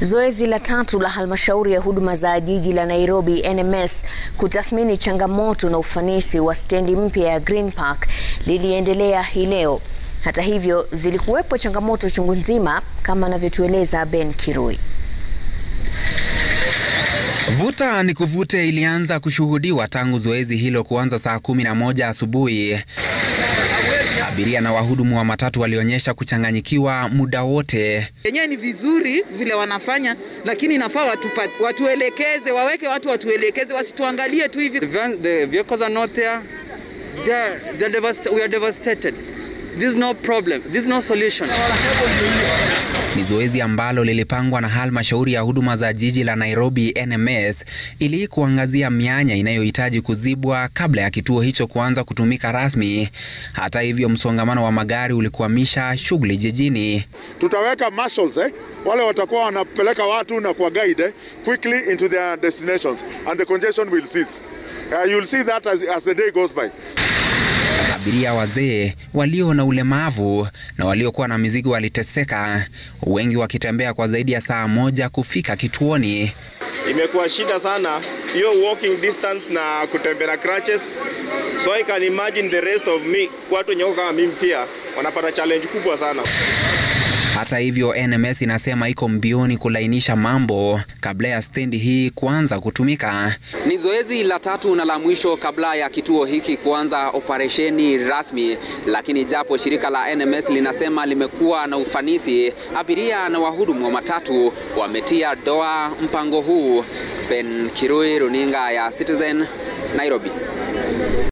Zoezi la tatu la halmashauri ya huduma za jiji la Nairobi NMS kutathmini changamoto na ufanisi wa stendi mpya ya Green Park liliendelea hii leo. Hata hivyo, zilikuwepo changamoto chungu nzima kama anavyotueleza Ben Kirui. Vuta ni kuvute ilianza kushuhudiwa tangu zoezi hilo kuanza saa kumi na moja asubuhi. Abiria na wahudumu wa matatu walionyesha kuchanganyikiwa muda wote. Yenyewe ni vizuri vile wanafanya, lakini inafaa watu, watuelekeze, waweke watu watuelekeze, wasituangalie tu hivi. The vehicles are not there. They are, they are devast we are devastated. This is no problem. This is no solution. Ni zoezi ambalo lilipangwa na halmashauri ya huduma za jiji la Nairobi NMS ili kuangazia mianya inayohitaji kuzibwa kabla ya kituo hicho kuanza kutumika rasmi. Hata hivyo, msongamano wa magari ulikwamisha shughuli jijini. Tutaweka marshals eh, wale watakuwa wanapeleka watu na kuwa guide eh, quickly into their destinations and the congestion will cease. Uh, you'll see that as, as the day goes by. Abiria wazee, walio na ulemavu na waliokuwa na mizigo waliteseka, wengi wakitembea kwa zaidi ya saa moja kufika kituoni. Imekuwa shida sana hiyo walking distance na kutembea na crutches, so I can imagine the rest of me, watu wenye kama mimi pia wanapata challenge kubwa sana. Hata hivyo, NMS inasema iko mbioni kulainisha mambo kabla ya stendi hii kuanza kutumika. Ni zoezi la tatu na la mwisho kabla ya kituo hiki kuanza operesheni rasmi, lakini japo shirika la NMS linasema limekuwa na ufanisi, abiria na wahudumu wa matatu wametia doa mpango huu. Ben Kirui, runinga ya Citizen, Nairobi.